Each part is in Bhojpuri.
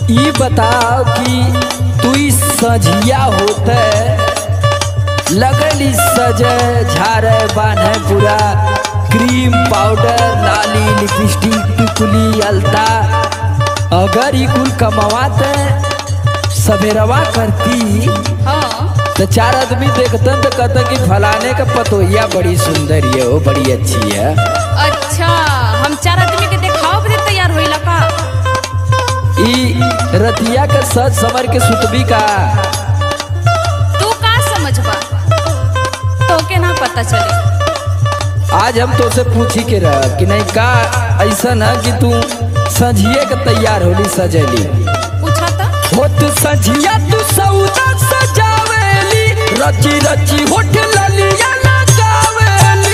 ई बताओ कि तू ई सझिया होते लगली सजे झारे बान्हे पूरा क्रीम पाउडर लाली लिपस्टिक टिकुली अलता अगर ई कुल कमावाते सवेरवा करती हाँ तो चार आदमी देखतन तो कहते कि फलाने का पतोहिया बड़ी सुंदर है वो बड़ी अच्छी है अच्छा हम चार आदमी के देखाओ बदे तैयार होइला का ई रतिया के सच समर के सुतबी का तू का समझबा तो के ना पता चले आज हम तो से पूछी के रह कि नहीं का ऐसा ना कि तू संझिए के तैयार होली सजेली पूछा था होत संझिया तू सौदा सजावेली रची रची होठ ललिया लगावेली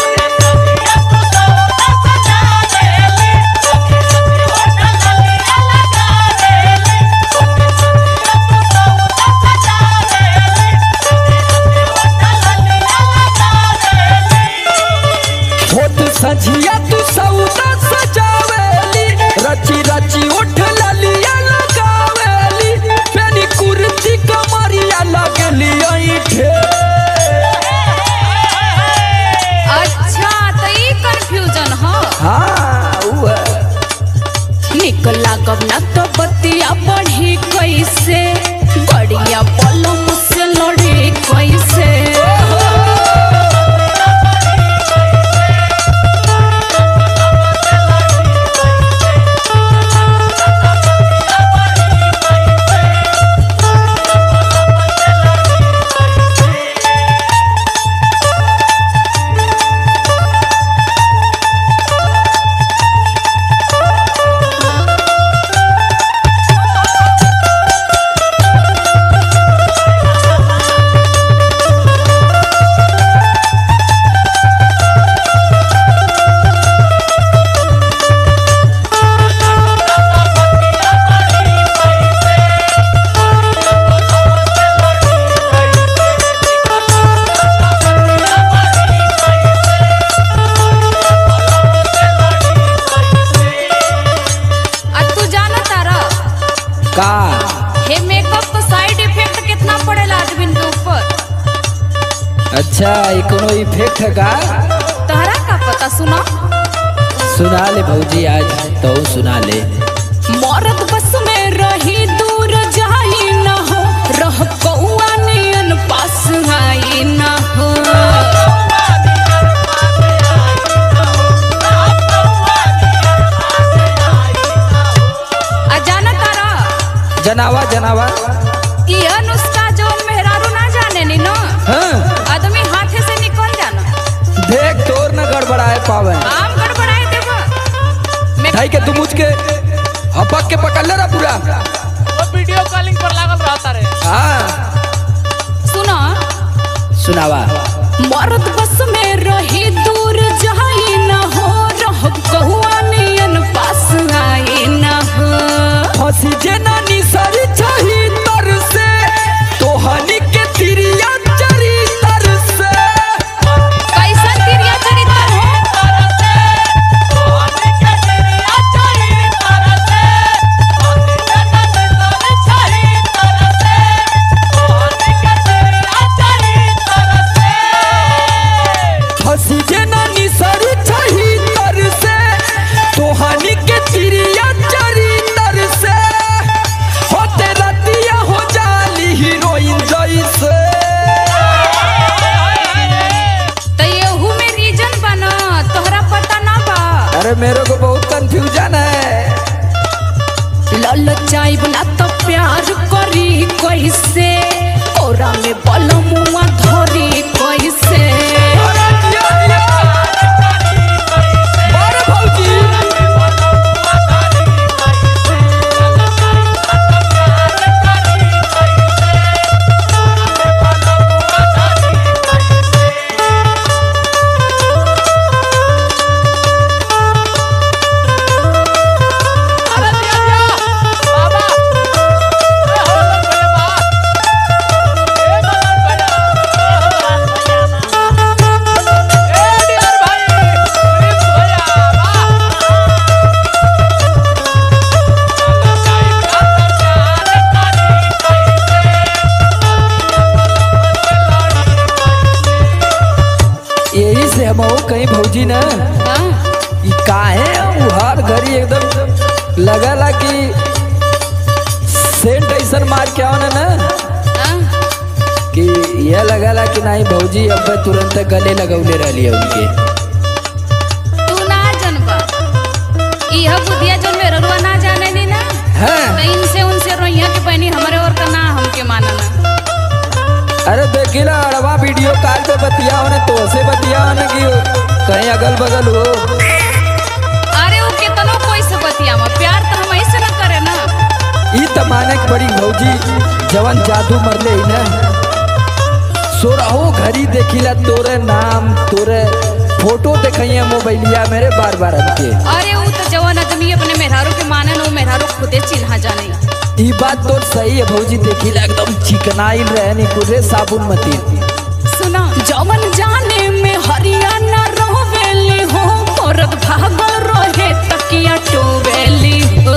होत संझिया तू सौदा सजावेली रची रची होठ ललिया लगावेली पेनी कुर्ती कमरिया लगली ऐठे अच्छा तो ई कंफ्यूजन हो हाँ उ है। निक लागब ना तो बतिया बढ़ी कैसे बढ़िया पलम से लड़ी कैसे आ तू जाना तारा का हे मेकअप का साइड इफेक्ट कितना पड़ेला आदमी के ऊपर अच्छा ये कोनो इफेक्ट है का तहरा का पता सुना सुना ले भौजी आज तो सुना ले मरद बस में रही दूर जाई न हो रह कौआ नियन पास आई न हो आ जाना तारा जनावा जनावा ई अनुष्का जोन मेहरारू ना जाने नी ना हाँ आदमी हाथे से निकल जाना देख तोर न गड़बड़ाए पावे आम गड़बड़ाए देबो मैं ढाई के तू मुझ के हपक के पकड़ ले रहा पूरा वो वीडियो कॉलिंग पर लागल रहता रे हाँ सुना सुनावा मरद बस में रही दूर जाई न हो रह कहुआ नियन पास आई न हो फंसी जे नानी सरी चाही तर से तोहनी के तिरिया चरी तर से कैसन तिरिया चरित्र हो फंसी जे नानी सरी चाही तर से तोहनी के तिरिया चरी तर से होते रतिया हो जाली हीरोइन जैसे तो येहू में रीजन बना तोहरा पता ना बा अरे मेरे को बहुत कंफ्यूजन है ललचाइब ना तो प्यार करी कैसे कोरा में बलमुआ धरी कैसे अरे भौजी बाबा भौजी न हाँ? ई काहे उ हर घड़ी एकदम लगला कि सेंट ऐसन मार के आवना ना हाँ? कि यह लगला कि नहीं भौजी अब तुरंत गले लगौले रहली है उनके तू ना जनबा इह बुधिया जन में ररुआ ना जाने दी ना हैं तो इनसे उनसे रोइया के बहनी हमरे और का ना हमके मानना अरे देखिला अड़वा वीडियो कॉल पे बतिया होने तो से बतिया होने कि कहीं अगल बगल हो अरे वो कितनो कोई से बतिया में प्यार तो हम ऐसे ना करे ना ई तमाने की बड़ी भौजी जवन जादू मरले ही ना सोरहो घड़ी देखिला तोरे नाम तोरे फोटो देखिए मोबाइलिया मेरे बार बार हमके अरे वो तो जवान आदमी अपने मेहरारू के माने ना वो मेहरारू खुदे चिन्हा जाने ई बात तो सही है भौजी देखिला एकदम चिकनाइल रहनी कुरे साबुन मती सुना जवन जाने में हरियाणा रोवेली हो औरत भागल रहे तकिया टोवेली हो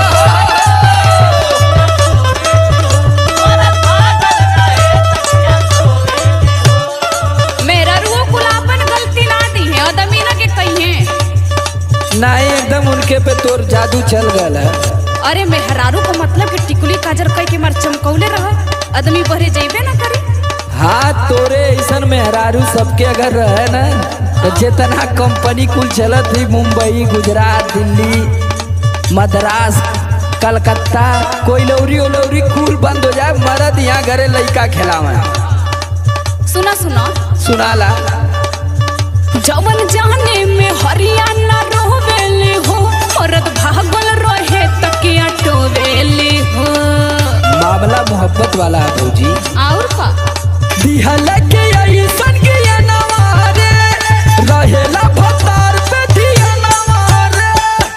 मेरा रुओ कुलापन गलती ना दी है आदमी ना के कहिए नहीं एकदम उनके पे तोर जादू चल गल है अरे मेहरारू को मतलब कि टिकुली काजर कह के मार चमकौले रह आदमी बहरे जइबे ना करी हाँ तोरे ऐसन मेहरारू सबके अगर रहे ना तो जितना कंपनी कुल चलत थी मुंबई गुजरात दिल्ली मद्रास कलकत्ता कोई लौरी उलौरी कुल बंद हो जाए मरद यहाँ घरे लड़का खिलावे सुना सुना सुनाला जवन जाने में हरियाणा रोवेली हो औरत भागल रहे तकिया टोवेली हो मामला मोहब्बत वाला है भौजी और का दिहल के ऐसन के ये नवारे रहेला भतार पे दिया नवारे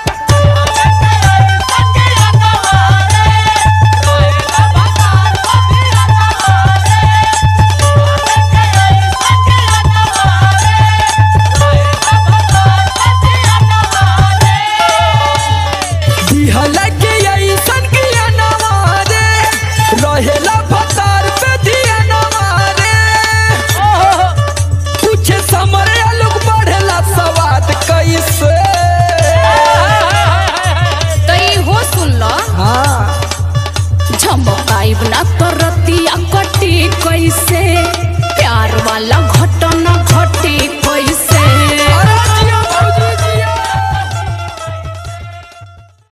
दिहल के ऐसन के ये नवारे रहेला भतार पे दिया नवारे कुछ समरे लोग बढ़ेला सवाद कैसे तो ई हो सुन लो हाँ झमकाइब ना कर